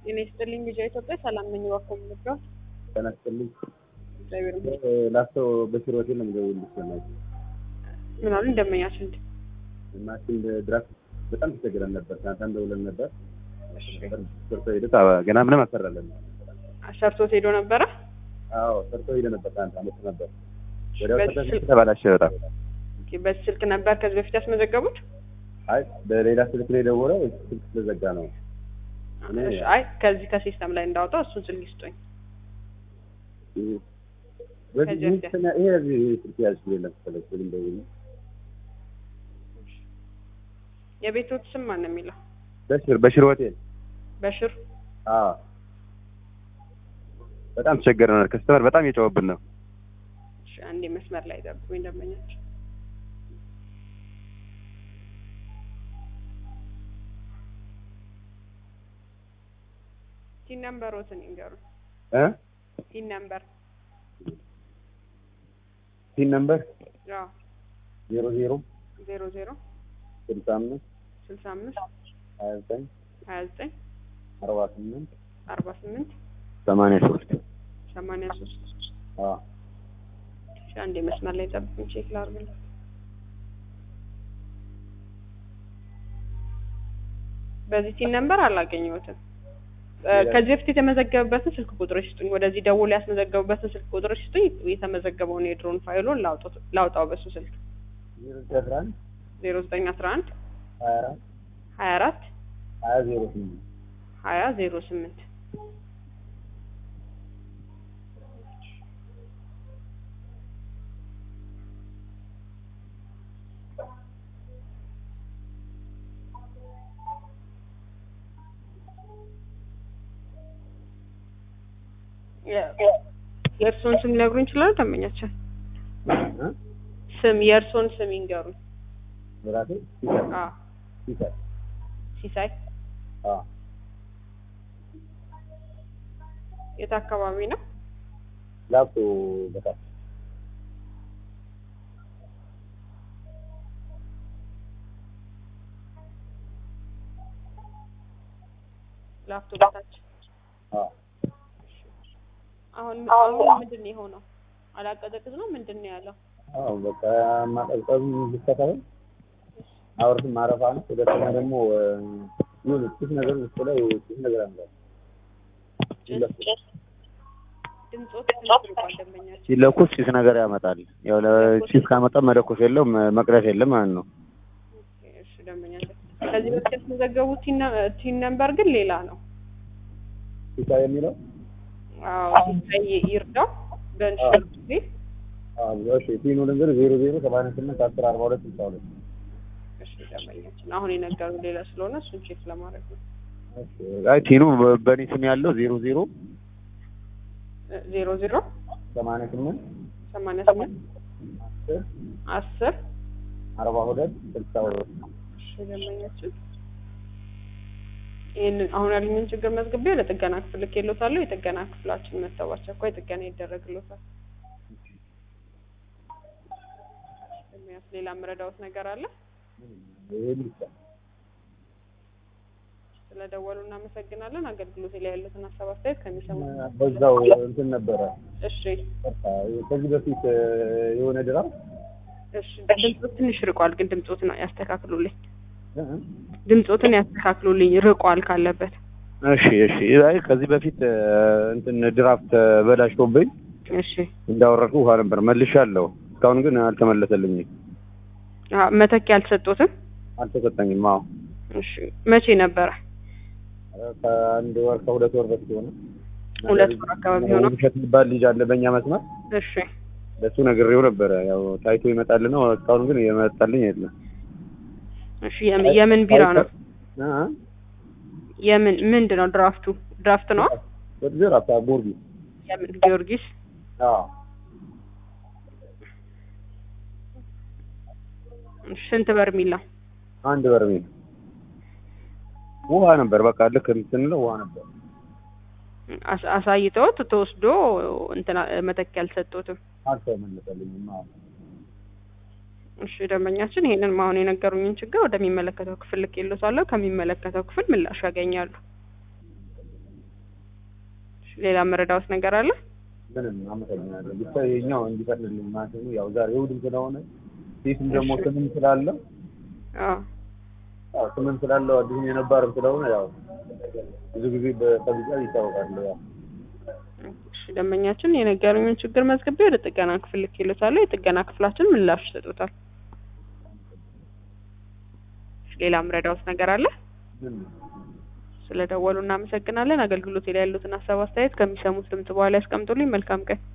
ጤና ይስጥልኝ ልጅ ኢትዮጵያ ሰላም ነኝ። እባክዎ ምንድነው? ጤና ይስጥልኝ። እግዚአብሔር ይመስገን። ላስቶ በሽሮ ሆቴል ነው የምደውልልሽ። በእናትሽ ምን አሉ እንደመኛችን እንደ ማሽን ድራፍት በጣም ተቸግረን ነበር። ትናንት ደውለን ነበር። እሺ ሰርቶ ሄደ። ገና ምንም አሰራለን። ሰርቶት ሄዶ ነበረ። አዎ ሰርቶ ሄደ ነበር። ትናንት አመት ነበር። ወዲያው በዚህ ተበላሸ ስልክ- ተበላሸ በጣም። ኦኬ፣ በዚህ ስልክ ነበር ከዚህ በፊት ያስመዘገቡት? አይ በሌላ ስልክ ነው የደወለው። ስልክ ስለዘጋ ነው። እኔ- እሺ፣ አይ ከዚህ ከሲስተም ላይ እንዳወጣው እሱን ስልክ ይስጡኝ። በዚህ ከዚህ ይህ ስና- ይሄ እዚህ ስልክ ያዝ የለም መሰለኝ። ስልክ ደውል የቤቶት ስም ማን ነው የሚለው? በሽር በሽር ሆቴል በሽር አዎ በጣም ተቸገረናል። ከስተመር በጣም እየጨወብን ነው። እሺ፣ አንዴ መስመር ላይ ጠብቁኝ ደንበኛችን ቲን ነምበሮትን ይንገሩ። እ ቲን ነምበር ፒን ነምበር አዎ ዜሮ ዜሮ ዜሮ ዜሮ ስልሳ አምስት ስልሳ አምስት ሀያ ዘጠኝ ሀያ ዘጠኝ አርባ ስምንት አርባ ስምንት ሰማንያ ሶስት ሰማንያ ሶስት አዎ እሺ፣ አንዴ መስመር ላይ ጠብቁኝ ቼክ ላድርግልህ። በዚህ ቲን ነምበር አላገኘሁትም። እ፣ ከዚህ በፊት የተመዘገበበትን ስልክ ቁጥር ይስጡኝ። ወደዚህ ደውሎ ያስመዘገቡበትን ስልክ ቁጥር ይስጡኝ። የተመዘገበውን የድሮን ፋይሉን ላውጣው ላውጣው በሱ ስልክ ዜሮ ዘጠኝ አስራ አንድ ዜሮ ዘጠኝ አስራ አንድ ሀያ አራት ሀያ አራት ሀያ ዜሮ ስምንት ሀያ ዜሮ ስምንት የእርስዎን ስም ሊነግሩኝ ይችላሉ? ደንበኛችን እ? ስም የእርስዎን ስም ይንገሩኝ። የራሴ ሲሰር አዎ ሲሰር ሲሳይ አዎ የት አካባቢ ነው? ላፕቶ በታች ላፍቶ በታች። አዎ አሁን አሁን ምንድን ነው የሆነው? አላቀዘቅዝ ነው ምንድን ነው ያለው? አዎ በቃ ማቀዝቀዙ ይከታተል አውርትም ማረፋ ነው። ሁለተኛ ደግሞ ምን ጭስ ነገር ውስጥ ላይ ጭስ ነገር አለ። ድምፆት ትንሽ ርቋል ደንበኛችን። ሲለኩስ ጭስ ነገር ያመጣል። ያው ለጭስ ካመጣ መለኮስ የለውም መቅረት የለም ማለት ነው። ኦኬ፣ እሺ ደንበኛችን ከዚህ በፊት ያስመዘገቡት ቲን ነ- ቲን ነምበር ግን ሌላ ነው። ሲሳ የሚለው አዎ ሲሳይ ይርዳው በንሽር ጊዜ አዎ እሺ ፒኑ ልንገር ዜሮ ዜሮ ሰማንያ ስምንት አስር አርባ ሁለት ስልሳ ሁለት እሺ ደንበኛችን አሁን የነገሩ ሌላ ስለሆነ እሱን ቼክ ለማድረግ ነው። አይ ቲኑ በ- በእኔ ስም ያለው ዜሮ ዜሮ እ፣ ዜሮ ዜሮ ሰማንያ ስምንት ሰማንያ ስምንት አስር አስር አርባ ሁለት ስልሳ ሁለት እሺ ደንበኛችን ይህንን አሁን ያሉኝን ችግር መዝግቤ ለጥገና ክፍል ልኬልዎታለሁ። የጥገና ክፍላችን መጥተው በአስቸኳይ ጥገና ይደረግልዎታል። የሚያስ ሌላ የምረዳዎት ነገር አለ? ይሄ ብቻ ስለደወሉ እናመሰግናለን። አገልግሎት ላይ ያሉትን ሀሳብ አስተያየት ከሚሰሙ በዛው እንትን ነበረ እሺ በቃ ከዚህ በፊት የሆነ ድራም እሺ ድምፆት ትንሽ ርቋል፣ ግን ድምፆትን ያስተካክሉልኝ። ድምፆትን ያስተካክሉልኝ፣ ርቋል ካለበት። እሺ እሺ አይ ከዚህ በፊት እንትን ድራፍት በላሽቶብኝ እሺ እንዳወረድኩ ውሃ ነበር መልሻለሁ። እስካሁን ግን አልተመለሰልኝም፣ አ- መተኪያ አልተሰጦትም። አልተሰጠኝም። አዎ እሺ መቼ ነበረ? ከአንድ ወር ከሁለት ወር በፊት ሆነ። ሁለት ወር አካባቢ ሆነው። ውብሸት የሚባል ልጅ አለ በእኛ መስመር፣ እሺ ለሱ ነግሬው ነበረ። ያው ታይቶ ይመጣል ነው። እስካሁን ግን የመጣልኝ የለም። እሺ የምን የምን ቢራ ነው? አ የምን ምንድን ነው? ድራፍቱ ድራፍት ነው? ወደ ራፋ ቦርቢ የምን ጊዮርጊስ? አዎ እሺ፣ ስንት በርሚል ነው? አንድ በርሜል ውሃ ነበር። በቃ ልክ ስንለው ውሃ ነበር። አስ- አሳይተውት ተወስዶ እንትና መተኪያ አልሰጡትም። አልተመለሰልኝም። አዎ እሺ ደንበኛችን ይሄንን አሁን የነገሩኝን ችግር ወደሚመለከተው ክፍል ልኬልዎታለሁ። ከሚመለከተው ክፍል ምላሽ ያገኛሉ። ሌላ መረዳዎት ነገር አለ? ምንም አመሰግናለሁ። ብቻ የኛው እንዲፈጥንልኝ ማለት ነው። ያው ዛሬ እሑድም ስለሆነ ሴትም ደግሞ እሺ። ስምም ስላለ አዎ ያው ስምም ስላለው አዲስም የነባርም ስለሆነ ያው ብዙ ጊዜ በጠብጫ ይታወቃል። ያው እሺ ደንበኛችን የነገሩኝን ችግር መዝግቤ ወደ ጥገና ክፍል ልኬልዎታለሁ። የጥገና ክፍላችን ምላሽ ይሰጡታል። ሌላ ምረዳዎት ነገር አለ? ምን ስለደወሉ እናመሰግናለን። አገልግሎት ላይ ያሉትን ሀሳብ አስተያየት ከሚሰሙት ድምጽ በኋላ ያስቀምጡልኝ። መልካም ቀን።